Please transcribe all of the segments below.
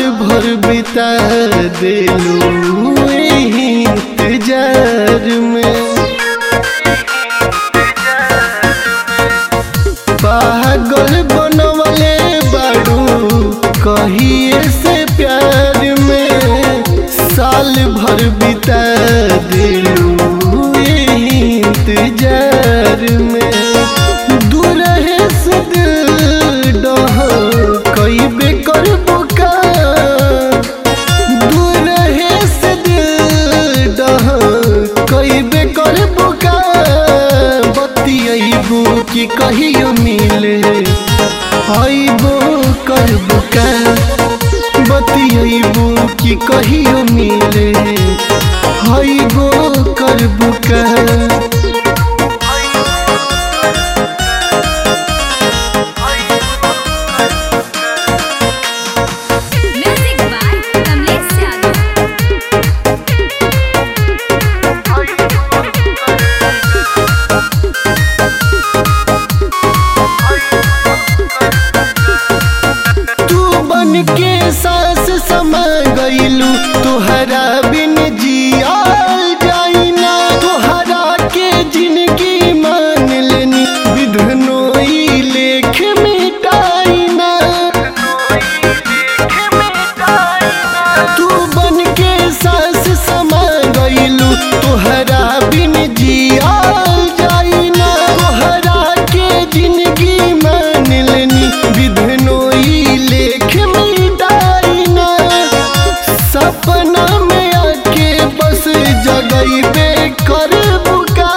भर बिता दिलू एही इंतजार में पागल बनवले बाड़ू कहिए से प्यार में साल भर बिता दिलू एही इंतजार में दूर है से दिल डह कई बेकर बोका दूर है से दिल डह कई बेकर बोका बतियबू कि कहियो मिले आइबो करबो का बतियबू कि कहियो मिले आइबो करबो का Music by Kamlesh Yadav. तू बन के सांस समा गईलू तुहरा बिन जियाल जाइना तुहरा के जिंदगी मान लेनी विधनोई लेख मिटाइना तू बन के सांस समा गईलू तुहरा बिन जियाल जाइना तुहरा के जिंदगी मान लेनी विधनोई लेख मिटाइना सपना में आके बस जगैबे कर बुका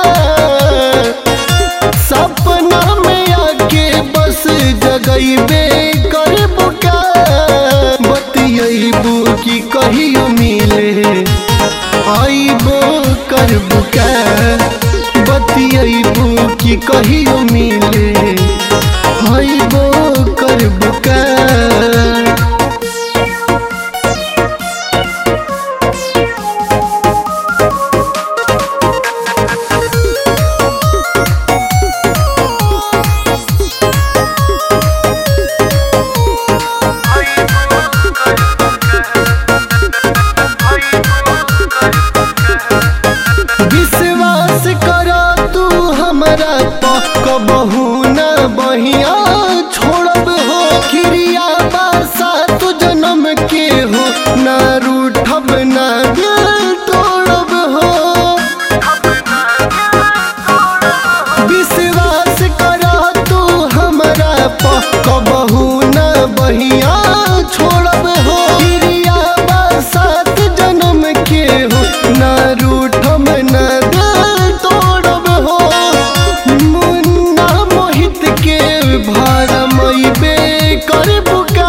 सपना में आके बस जगैबे कर बुका बतियबू कि कहियो मिले आइबो कर बुका बतियबू कि कहियो मिले आइबो कर बुका विश्वास करा तू हमरा प कबहू न बहिया छोड़ब हो क्रिया बासा तू जन्म के हो ना रूठब ना दिल तोड़ब हो विश्वास करा तू हमरा प कबहू न बहिया छोड़ब हो क्रिया बासात जन्म के हो ना रूठब ना दिल तोड़ब हो मुन्ना मोहित के भरमैबे कर बुका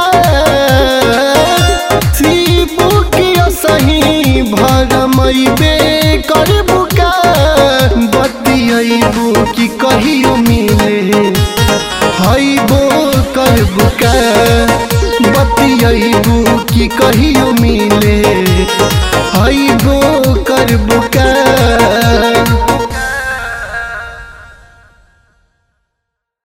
शिबू के सही भरमैबे कर बुका बतियबू कि कहियो मिले हईबो कर बुका बतियबू कि कहियो मिले हईबो कर